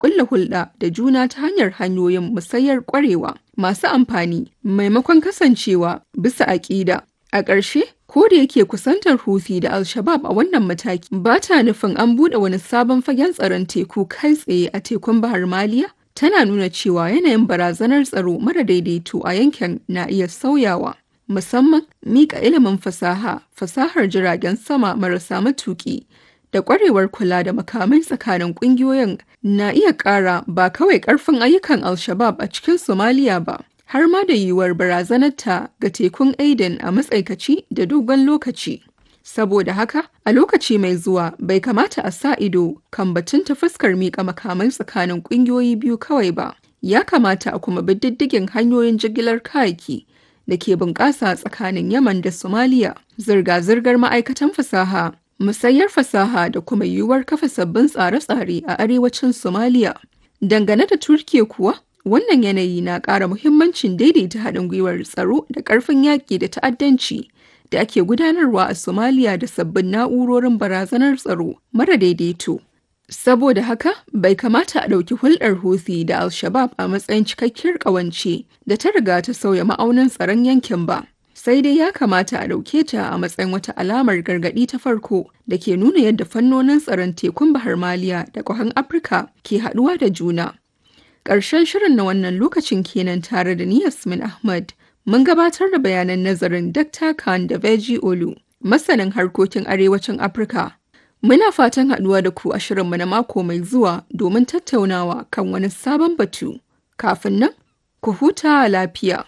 kulla hulɗa da juna ta hanyar hanyoyin musayar ƙwarewa masu amfani maimakon kasancewa bisa aƙida. A ƙarshe, ko da yake kusantar Houthi da Al-Shabab a wannan mataki ba ta nufin an buɗe wani sabon fagen tsaron teku kai tsaye a tekun Bahar Maliya, tana nuna cewa yanayin barazanar tsaro mara daidaito a yankin na iya sauyawa. Musamman mika ilimin fasaha, fasahar jiragen sama marasa matuƙi da ƙwarewar kula da makamai tsakanin ƙungiyoyin na iya ƙara ba kawai ƙarfin ayyukan Al-Shabab a cikin Somalia ba, har ma da yiwuwar barazanarta ga tekun Aden a matsaikaci da dogon lokaci. Saboda haka, a lokaci mai zuwa bai kamata a sa ido kan batun ta fuskar miƙa makamai tsakanin ƙungiyoyi biyu kawai ba. Ya kamata a kuma bi diddigin hanyoyin jigilar kayaki da ke bunƙasa tsakanin Yaman da Somalia, zirga-zirgar ma'aikatan fasaha, musayar fasaha da kuma yiwuwar kafa sabbin tsare-tsare a arewacin Somalia. Dangane da Turkiya kuwa, wannan yanayi na ƙara muhimmancin daidaita haɗin gwiwar tsaro da ƙarfin yaƙi da ta'addanci da ake gudanarwa a Somalia da sabbin na'urorin barazanar tsaro mara daidaito. Saboda haka, bai kamata a ɗauki hulɗar Houthi da Al-Shabab a matsayin cikakkiyar ƙawance da ta riga ta sauya ma'aunin tsaron yankin ba. Sai dai ya kamata a ɗauke ta a matsayin wata alamar gargaɗi ta farko da ke nuna yadda fannonin tsaron tekun Bahar Maliya da ƙwahan Afirka ke haɗuwa da juna. Ƙarshen shirin na wannan lokacin kenan tare da ni Yasmin Ahmad. Mun gabatar da bayanan nazarin Dr. Khan da Veji Olu, masanin harkokin arewacin Afirka. Muna fatan haɗuwa da ku a shirinmu na mako mai zuwa domin tattaunawa kan wani sabon batu. Kafin nan, ku huta lafiya.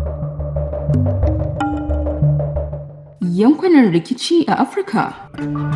Yankunan rikici a Afirka.